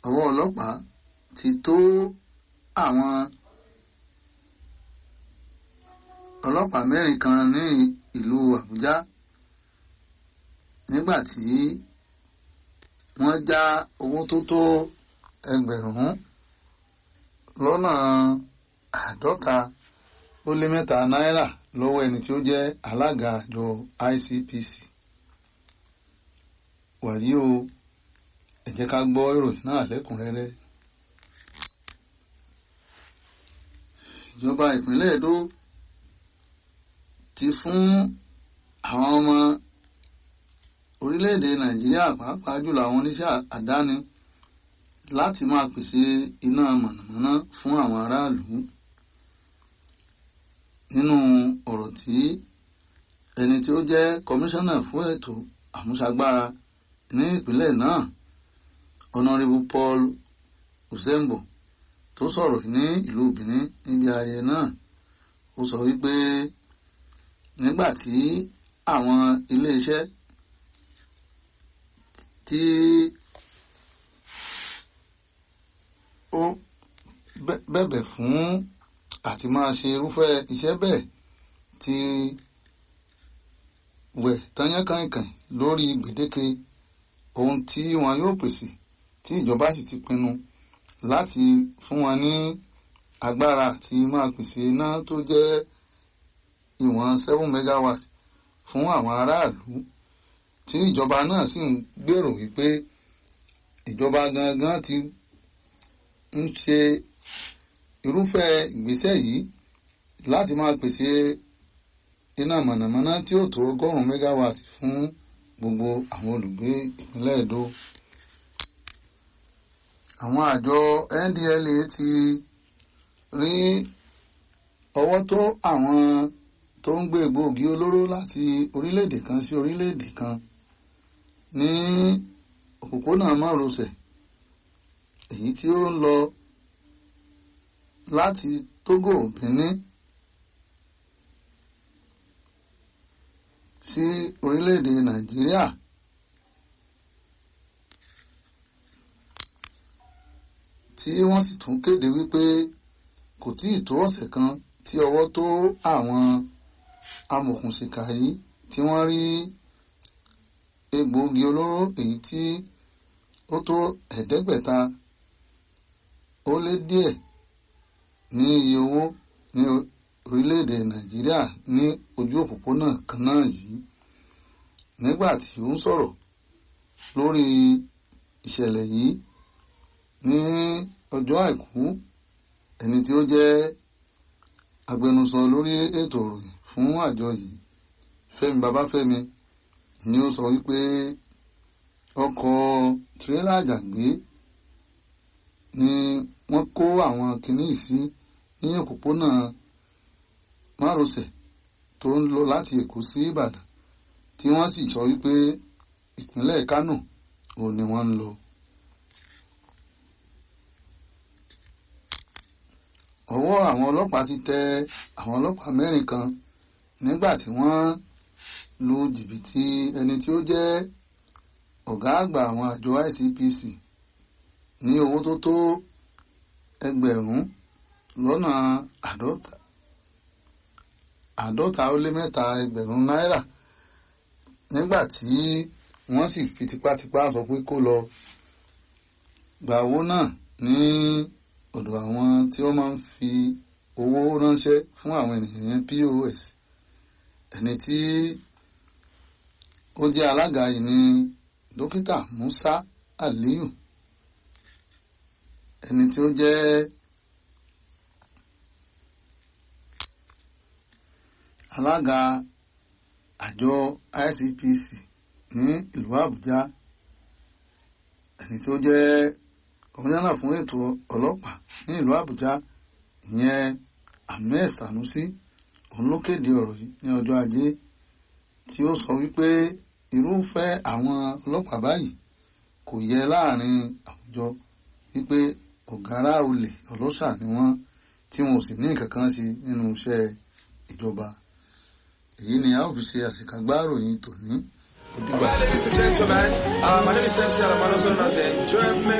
ọwọ́ ọlọ́pàá ti tó àwọn ọlọ́pàá mẹ́rin kan ní ìlú Àbújá nígbà tí wọ́n já owó tó tó ẹgbẹ̀rún lọ́nà àádọ́ta ó lé mẹ́ta náírà lọ́wọ́ ẹni tí ó jẹ́ alága àjọ ICPC wàyí o ẹ jẹ́ ká gbọ́ ìròyìn náà lẹ́kùnrẹ́rẹ́. ìjọba ìpínlẹ̀ Èdó ti fún àwọn ọmọ orílẹ̀-èdè Nàìjíríà pàápàá jùlọ àwọn oníṣẹ́ àdáni láti máa pèsè iná mọ̀nàmọ́ná fún àwọn aráàlú nínú ọ̀rọ̀ tí ẹni tí ó jẹ́ kọmíṣánná fún ètò àmúṣagbára ní ìpínlẹ̀ náà honourable Paul Osembo tó sọ̀rọ̀ ní ìlú Benin níbi ayẹyẹ náà ó sọ wípé nígbà tí àwọn iléeṣẹ́ tí ó bẹ̀bẹ̀ fún àti máa ṣe irúfẹ́ iṣẹ́ bẹ́ẹ̀ ti wẹ̀ tányánkànkàn lórí gbèdéke ohun tí wọn yóò pèsè tí ìjọba sì ti pinnu láti fún wọn ní agbára àti máa pèsè iná tó jẹ́ ìwọ̀n seven megawatt fún àwọn aráàlú tí ìjọba náà sì ń gbèrò wípé ìjọba gangan ti ń ṣe irúfẹ́ ìgbésẹ̀ yìí láti máa pèsè iná mọ̀nàmọ́ná tí ó tó ọgọ́rùn-ún megawatt fún gbogbo àwọn olùgbé ìpínlẹ̀ Èdó. àwọn àjọ NDLA ti rí ọwọ́ tó àwọn tó ń gbé egbòogi olóró láti orílẹ̀-èdè kan sí orílẹ̀-èdè kan ní òpópónà márosẹ̀ èyí tí ó ń lọ láti Togo Benin sí orílẹ̀-èdè Nàìjíríà tí wọ́n sì tún kéde wípé kò tí ì tó ọ̀sẹ̀ kan tí ọwọ́ tó àwọn amòkùnṣìkà yìí tí wọ́n rí egbòogi olóró èyí tí ó tó ẹ̀ẹ́dẹ́gbẹ̀ta ó lé díẹ̀ ní iye owó ní orílẹ̀-èdè Nàìjíríà ní ojú òpópónà kan náà yìí nígbà tí ó ń sọ̀rọ̀ lórí ìṣẹ̀lẹ̀ yìí ní ọjọ́ àìkú ẹni tí ó jẹ́ agbẹnusọ lórí ètò ìròyìn fún àjọ yìí Fẹ́mi Babáfẹ́mi ni ó sọ wípé ọkọ̀ tirẹ́là àjàgbé ni wọ́n kó àwọn kinní sí ní òpópónà márosẹ̀ tó ń lọ láti Èkó sí Ìbàdàn tí wọ́n sì sọ wípé ìpínlẹ̀ Kánò òun ni wọ́n ń lọ. ọwọ́ àwọn ọlọ́pàá ti tẹ àwọn ọlọ́pàá mẹ́rin kan nígbà tí wọ́n lu jìbìtì ẹni tí ó jẹ́ ọ̀gá àgbà àwọn àjọ ICPC ní owó tó tó ẹgbẹ̀rún lọ́nà àádọ́ta àádọ́ta ó lé mẹ́ta ẹgbẹ̀rún náírà nígbà tí wọ́n sì fi tipátipá sọ pé kó lọ gba owó náà ní ọ̀dọ̀ àwọn tí wọ́n máa ń fi owó ránṣẹ́ fún àwọn ènìyàn yẹn POS ẹni tí ó jẹ́ alága yìí ni dókítà Musa Aliyu ẹni tí ó jẹ́ alága àjọ ICPC ní ìlú Àbújá ẹni tí ó jẹ́ kọmíṣánná fún ètò ọlọ́pàá ní ìlú Àbújá ìyẹn Ahmed Sanusi òun ló kéde ọ̀rọ̀ yìí ní ọjọ́ ajé tí ó sọ wípé irúfẹ́ àwọn ọlọ́pàá báyìí kò yẹ láàrin àwùjọ wípé ọ̀gárá olè ọlọ́ṣà ni wọ́n tí wọn ò sì ní nǹkan kan ṣe nínú iṣẹ́ ìjọba èyí ni a ó fi ṣe àṣekágbá ìròyìn tòní. Well, ladies and gentlemen, uh, my name is MC Alamano, known as the Enjoyment.